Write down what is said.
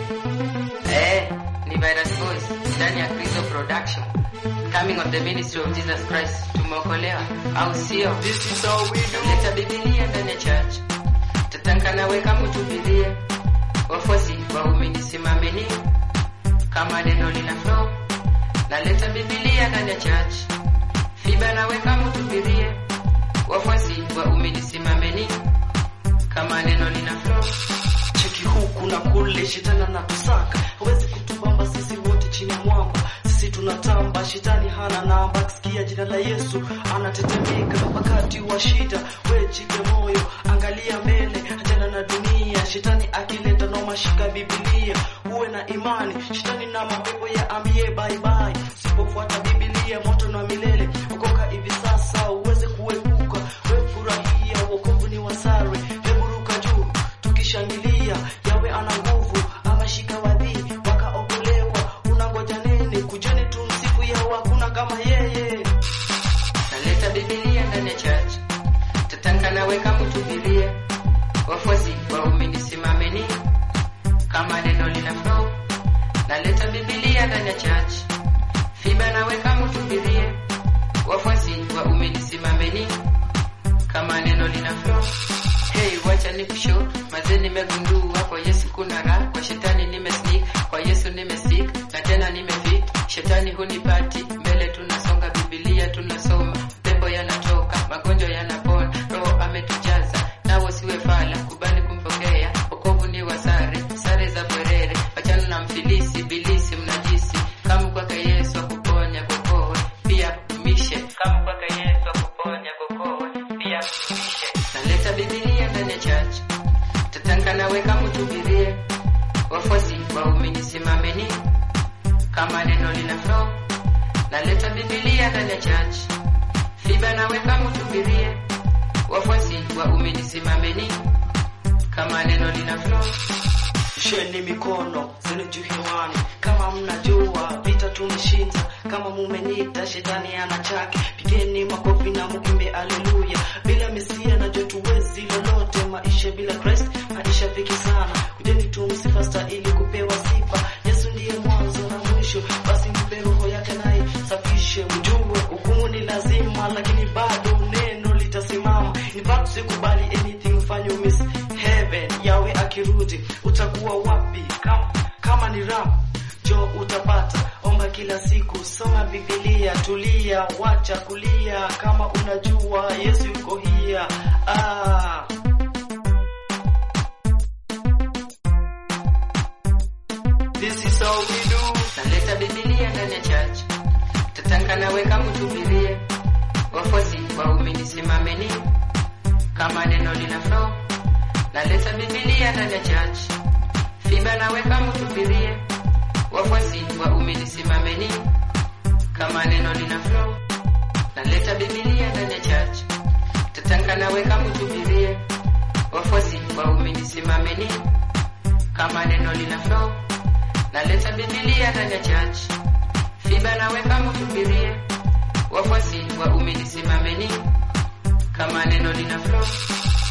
Eh, ni Virus Boys ndani ya Kristo Production. Coming on the ministry of Jesus Christ. Tumeokolewa au sio? This is how we do. Leta Biblia ndani ya church. Tatanka nawe kama utubirie. Wafuasi waumini simameni. Kama neno lina flow. Naleta Biblia ndani ya church. Fiba nawe kama utubirie. Wafuasi waumini simameni. Kama neno lina flow. Cheki huku na kule, shetani anatusaka, hawezi kutubamba sisi wote chini ya mwamba. Sisi tunatamba, shetani hana namba. Akisikia jina la Yesu anatetemeka wakati wa shida. We jipe moyo, angalia mbele, achana na dunia. Shetani akileta noma, shika Biblia, uwe na imani. Shetani na mapepo ya ambie bye bye. Usipofuata Biblia, moto na milele. Okoka hivi sasa uweze kuepuka. We furahia, wokovu ni wasare. Hebu ruka juu tukishangilia yawe ana nguvu amashika wadhi wakaokolewa unangoja nini kujeni tu msifu yao hakuna kama yeye Naleta Biblia ndani ya church. Tatanka nawe kama utubirie. Wafuasi waumini simameni. Kama neno lina flow. Naleta Biblia ndani ya church. Fiba nawe kama utubirie. Wafuasi waumini simameni. Kama neno lina flow. Hey, wacha ni kushow mazee, nimegundua kwa Yesu kuna raha, kwa shetani nimesneak, kwa Yesu nimesik na tena nimefit. Shetani hunipati mbele, tunasonga Biblia tunasoma, pepo yanatoka, magonjwa yanapona, Roho ametujaza, nawe siwe fala, kubali kumpokea, wokovu ni wa sare, sare za bwerere, wachana na mfilisi, bilisi, mnajisi, kama kwake Yesu akuponya kokoe, pia mishe, kama kwake Yesu akuponya kokoe, pia mishe. Naleta Biblia ndani ya church, tatanka nawe kama utubirie, wafuasi waumini simameni, kama neno lina flow. Naleta Biblia ndani ya church, fiba nawe kama utubirie, wafuasi waumini simameni, kama neno lina flow. sheni mikono zenu juu hewani kama mnajua vita tumeshinda kama mumenyita shetani ana chake pigeni makofi na mukimbe aleluya bila mesia najua tuwezi lolote maisha bila Christ maisha viki sana kujeni tumsifasta ili kupewa sifa yesu ndiye mwanzo na mwisho basi mpe roho yake naye safishe mjue hukumu ni lazima lakini bado neno litasimama in fact sikubali anything ufanye miss heaven yawe akirudi utakuwa wapi kama, kama ni rap jo utapata omba kila siku soma bibilia tulia wacha kulia kama unajua yesu yuko hia ah. This is how we do. Naleta Biblia ndani ya church, tatanka nawe kama utubirie, wafuasi waumini simameni, kama neno lina flow. Naleta Biblia ndani ya church, fiba nawe kama utubirie, wafuasi waumini simameni, kama neno lina flow. Naleta Biblia ndani ya church, tatanka nawe kama utubirie, wafuasi waumini simameni, kama neno lina flow. Naleta Biblia ndani ya church, fiba nawe kama utubirie, wafuasi waumini simameni, kama neno lina flow.